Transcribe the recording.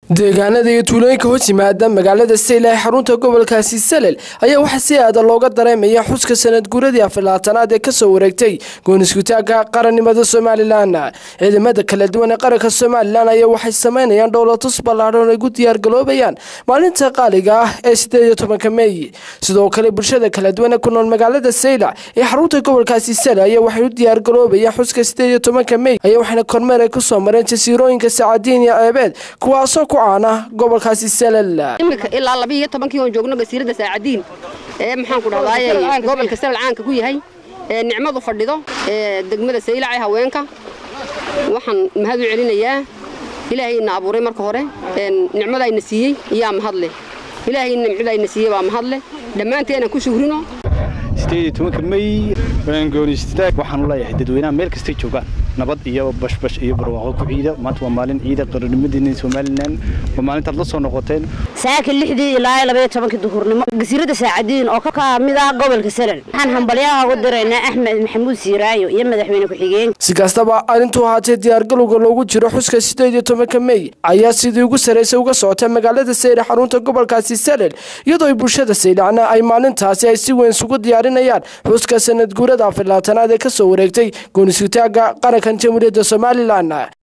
deegaanada iyo tuulooyinka hoos yimaada magaalada sayla ee xarunta gobolkaasi salel ayaa waxaa si aada looga dareemaya xuska sanad guuradii afilaatanaad ee kasoo wareegtay gooniskutaagga qarannimada somalilan ciidamada kala duwan ee qaranka somalilan ayaa waxay sameynayaan dhowlatus ballaadhan ay gu diyaargaloobayaan maalinta qaaliga ah ee sideed iyo tobanka meey sidoo kale bulshada kala duwan ee ku nool magaalada saylac ee xarunta gobolkaasi salel ayaa waxay u diyaargaloobayaan xuska sideed iyo tobanka meey ayaa waxayna kormeer ay kusoo mareen jasiirooyinka sacaadiin iyo ceebeed kuwaasoo ku gobolkaasi salel imika ilaa laba iyo tobankii oon joogno gasiirada saacadiin ee maxaan ku dhahdaay gobolka salel caanka ku yahay ee nicmadu fadhido ee degmada saylac ee haweenka waxaan mahad u celinayaa ilaahayna abuuray marka hore nicmadayna siiyey iyaa mahadleh ilaahay nimcadayna siiyey baa mahadleh dhammaanteenaan ku shuhrino may goonistaag waxaan u leeyahay dadweynaha meel kastay joogaan nabad iyo bashbash iyo barwaaqo ku ciida maanta waa maalin ciida qaranimadiina somalilan waa maalintaad la soo noqoteen saaka lixdii ilaa labaiyo tobankii duhurnimo gasiirada saacadiin oo ka mid ah gobolka salel waxaan hambalyaha ugu diraynaa axmed maxamuud siiraayo iyo madaxweyne ku-xigeen si kastaba arrintuu ahaatee diyaargalowga loogu jiro xuska sideed iyo tobanka mey ayaa sidii ugu sarraysay uga socota magaalada sayre xarunta gobolkaasi salel iyadoo ay bulshada saylacna ay maalintaasi ay si weyn isugu diyaarinayaan xuska sanad guurada afilaatanaad ee kasoo wareegtay goonisutaagga qarankan jamhuuriyadda somalilan